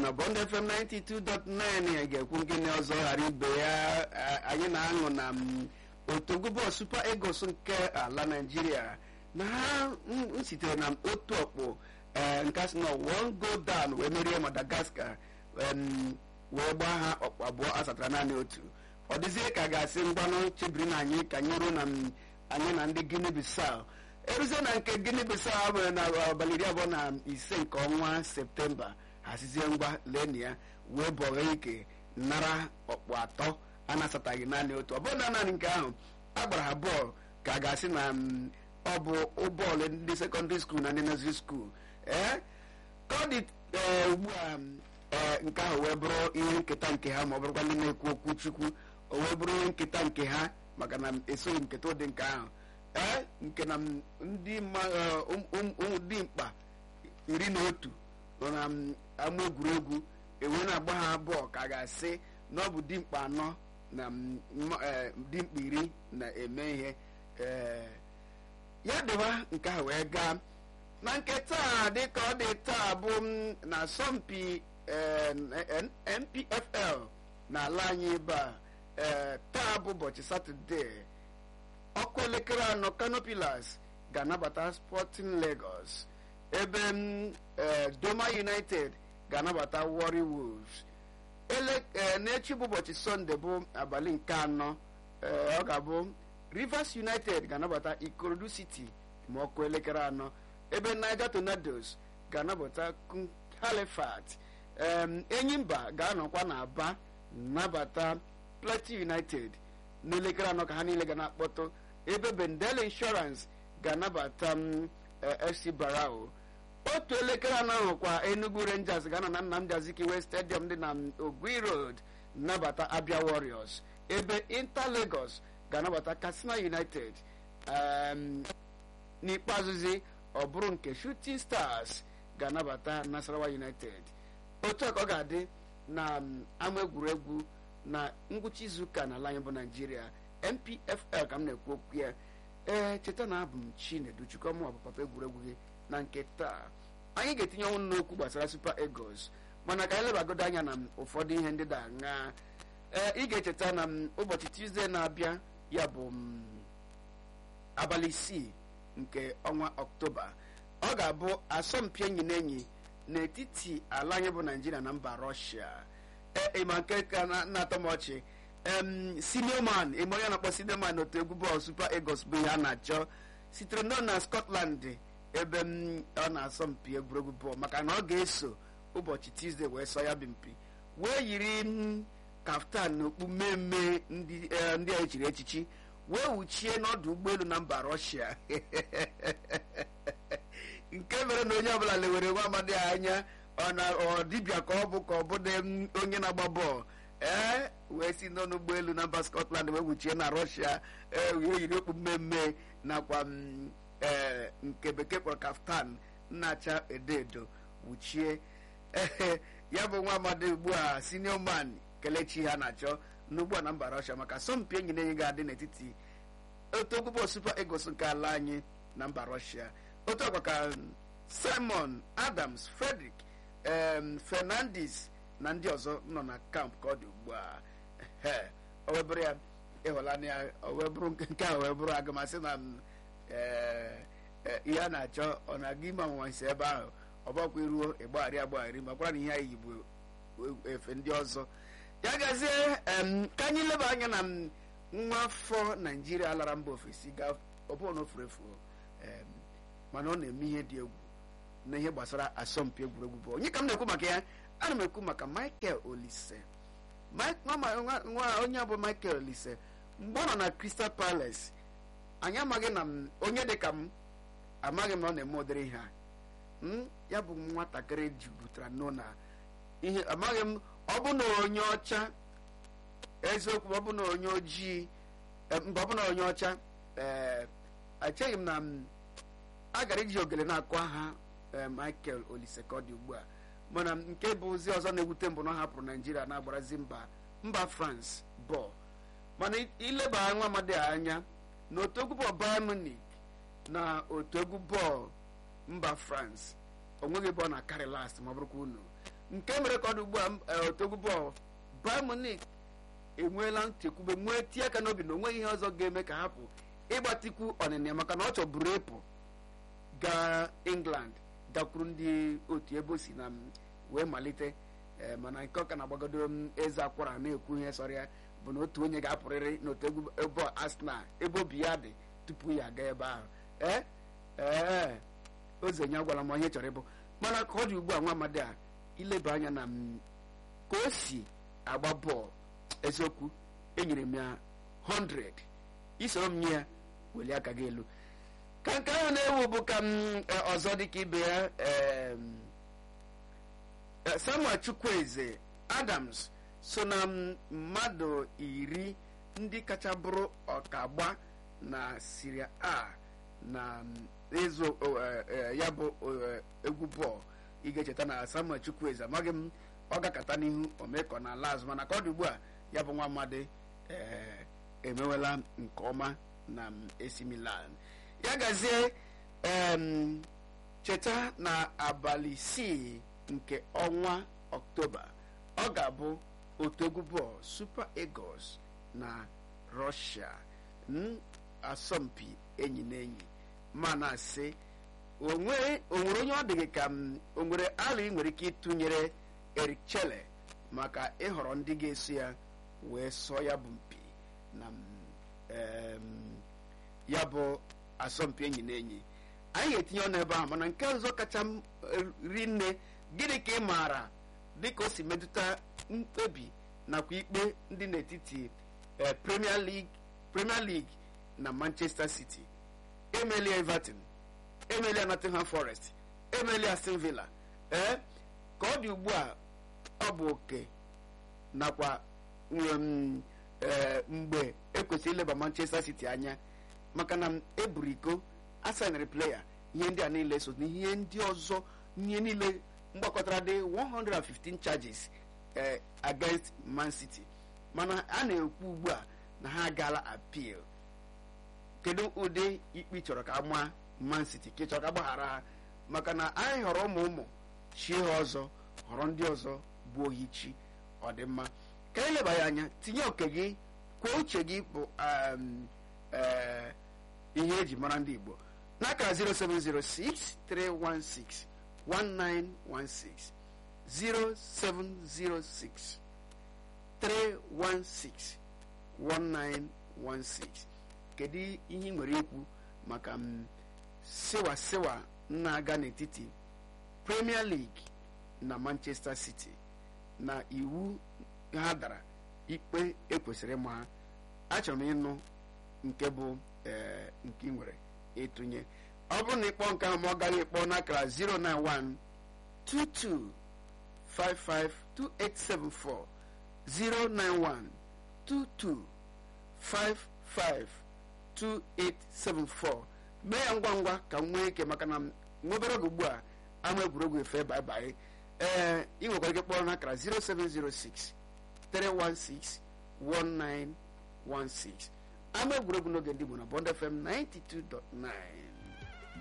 na bond fm 92.9 ga-ekwu ngịnị ọzọ ghara ibe ya anyị na-aṅụ na otogo bọọlụ super eagles nke ala naijiria na ha sitere na otu ọkpụ nke asị na one go down wee merie madagascar wee gbaa ha ọkpụ abụọ asatara naanị otu ọ dịzie ka ga-asị mgbanụ chebiri na anyị ka anyị ruo na anyị na ndị guinea bissau eruzie na nke guinea bissau mere na abalị iri abụọ na ise nke ọnwa septemba hazizie ngwa leni ya wee bọghị ike nara ọkpụ atọ a na-asataghị naanị otu ọ bụrụ na naanị nke ahụ a gbara ha bọọlụ ka a ga-asị na ọ bụ bọọlụ ndị sekọndịrị skuul na ndị nọziri skuul ee ka ọ dị ugbu a nke ahụ wee bụrụ ihe nketa nke ha ma ọ bụrụkwa ndị na-ekwu okwu chukwu o wee bụrụ ihe nketa nke ha maka na esoghị nketa ụdị nke ahụ ee nke na ndị mkpa iri na otu nọ na ama egwuregwu enwe na-agba ha bọọlụ ka a ga-asị na ọ bụ dimkpa anọ na dimkpa iri na-eme ihe ya dịwa nke ahụ wee gaa na nke taa dịka ọ dị taa bụ na asọmpi npfl n'ala anyị ebe a taa bụ ụbọchị satọde ọkụ elekere anọ canopilas ga-anabata sporting lagos ebe doma united ga-anabata warri wolves n'echi bụ ụbọchị sọnde bụ abalị nke anọ ọ ga-abụ rivers united ga-anabata ikorodu city ma ọkụ elekere anọ ebe niger tornadoes ga-anabata halifax enyimba ga-anọkwa na aba nabata plateau united n'elekere anọ ka ha niile ga na-akpọtụ ebe bendel insurance ga-anabata fc barao otu elekere anọ ahụ kwa enugu rangers ga-anọ na nnamdi azikiwe stadium dị na ogui road nabata abia warriors ebe inter lagos ga-anabata katsina united n'ikpeazụzi ọ bụrụ nke shooting stars ga-anabata nasarawa united otu a ka ọ ga-adị na ama egwuregwu na ngwụcha izuụka n'ala anyị bụ naijiria npfl ka m na-ekwu okwu ya ee cheta na abụ m chinedu chukwuma bụ papa egwuregwu gị na nke taa anyị ga-etinye ọnwụ n'okwu gbasara super eagles mana ka anyị lebagodo anya na ụfọdụ ihe ndị da aṅa ee ị ga-echeta na ụbọchị tuzdee na-abịa ya bụ abalị isii nke ọnwa ọktoba ọ ga-abụ asọmpi enyi na enyi n'etiti ala anyị bụ naijiria na mba rọshia ịma nke ka na-atọ m ọchị sinioman ime onye na-akpọ sinioman n'otu egwu bọọlụ super eagles bụ ihe a na-achọ sitere nọ na scotland ebe ọ na-asọmpi egwuregwu bọọlụ maka na ọ ga-eso ụbọchị tuzdee wee sọ ya bụ mpi wee yiri kaftan na okpu mmemme ndị a echiri echichi wee wuchie n'ọdụ ụgbọelu na mba rọshia nke mere na onye ọbụla lewere nwa amadi anya ọ dibịa ka ọ bụ ka ọ bụdị onye na-agba bọọlụ ee wee si n'ọnụ ụgbọelu na mba scotland wee wuchie na rọshia ee wee yiri okpu mmemme nakwa ee nke bekee kpọrọ kaftan nnacha edo edo wuchie ee ya bụ nwa amadi ugbu a senior man kelechi ha na-achọ n'ugbu a na mba rọshia maka asọmpi enyi na enyi ga-adị n'etiti otu ogwụbọ super eagles nke ala anyị na mba rọshia otu ọkwa ka simon adams frederick fernandes na ndị ọzọ nọ na kamp ka ọ dị ugbu a o wee bụrụ ya ịhụlanya ya o wee bụrụ nke a wee bụrụ agamasị na ihe a na-achọ ọ na-aga ime ọnwụnwa nsi ebe ahụ ọ bakwa iruo ịgbagharị agbagharị ma kwara na ihe anyị yigbu efe ndị ọzọ ya gazie ka anyị leba anya na nwa afọ naijiria lara mba ofesi ga ọbụna na ofuru efu mana ọ na-eme ihe dị egwu na ihe gbasara asọmpi egwuregwu bụ onye ka m na-ekwu maka ya ana m ekwu maka michael olise nwa onye bụ michael olise mgbe ọ nọ na crystal palace anyị amaghị na onye dị ka m amaghị m na ọ na-eme ụdịrị ihe a ya bụ nwatakịrị jupụtara nọ na ihe amaghị m ọ bụ na onye ọcha eziokwu ọ bụ na onye ojii mgbe ọ bụ na onye ọcha ee echeghị m na a gara iji ogele na-akụ aha michael olise ka ọ dị ugbu a mana nke bụ ozi ọzọ na-ewute mbụ na ọ hapụrụ naijiria na-agbarazi mba mba france bọọlụ mana ileba nwa amadi anya na otu egwu bọọlụ bayern munich na otu egwu bọọlụ mba france onweghị ebe ọ na-akarị last ma ọ bụrụkwa unu nke mere ka ọ dị ugbu a otogwu bọọlụ Bayern Munich enweela nchekwube nwee tie aka n'obi na onweghị ihe ọzọ ga-eme ka hapụ ịgbatikwu ọnịna maka na ọ chọburu ịpụ gaa England gakwuru ndị otu ebe o si na wee malite mana nke ọka na-agbagodo m eze akwara na-ekwu ihe sọrọ ya bụ na otu onye ga-apụrịrị n'otegwu ebe Arsenal ebe obi ya dị tupu ya aga ebe ahụ ee ee ozenye gwara m ihe chọrọ ịbụ mana ka ọ dị ugbu a nwa amadi a ileba anya na ka o si agba bọọlụ eziokwu enyere m ya 100 isoro m nye ya welie aka gị elu ka nke ahụ na-ewu bụ ka m ọzọ dịka ibe ya Samuel Chukwueze Adams so na mmadụ iri ndị kacha bụrụ ọkagba na Serie A na ịzụ ya bụ egwu bọọlụ ị ga-echeta na Samuel Chukwueze amaghị m ọ gakọta n'ihu omekọ na ala azụ mana ka ọ dị ugbu a ya bụ nwa amadi emewela nke ọma na AC Milan ya gazie cheta na abalị isii nke ọnwa ọktoba ọ ga-abụ otu egwu bọọlụ Super Eagles na Russia asọmpi enyi na enyi ma na-asị onwere onye ọ dịghị ka o nwere ala ị nwere ike ịtụnyere Eric Chelle maka ịhọrọ ndị ga-eso ya wee sọọ ya bụ mpi na ya bụ asọmpi enyi na enyi anyị ga-etinye ọnụ ebe ahụ mana nke ọzọ kacha ri nne gịnị ka ị maara dịka o si metụta mkpebi nakwa ikpe ndị n'etiti Premier League Premier League na Manchester City emelia Everton emelia Nottingham Forest emelia Aston Villa ee ka ọ dị ugbu a ọ bụ oke nakwa mgbe ekwesịrị ileba Manchester City anya maka na eburu iko asanarị pleya ihe ndị a niile so na ihe ndị ọzọ ihe niile mgbakọtara dị 115 charges against Man City mana a na-ekwu ugbu a na ha agaala appeal kedu ụdị ikpe chọrọ ka maa Man City ka chọrọ ka gbaghara ha maka na anyị họrọ ụmụ ụmụ chi ha ọzọ họrọ ndị ọzọ bụ ohi chi ọdịmma ka anyị leba ya anya tinye oke gị kwuo uche gị bụ ihe eji mara ndị Igbo n'akara 0706 316 1916 0706 316 1916 kedu ihe ị nwere ikwu maka m sewa sewa na-aga n'etiti Premier League na Manchester City na iwu ha dara ikpe ekwesịrị ịma ha achọrọ m ịnụ nke bụ ee nke ị nwere ịtụnye ọ bụrụ na ịkpọ nke ahụ ma ọ gaghị ịkpọ n'akara 091 22 55 2874 091 22 55 2874 mee ya ngwa ngwa ka m nwee ike maka na nwebere oge ugbu a ama egwuregwu efe baibai ee ị nwekwara ike kpọrọ n'akara 0706 316 1916 ama egwuregwu n'oge ndị Igbo na Bond FM 92.9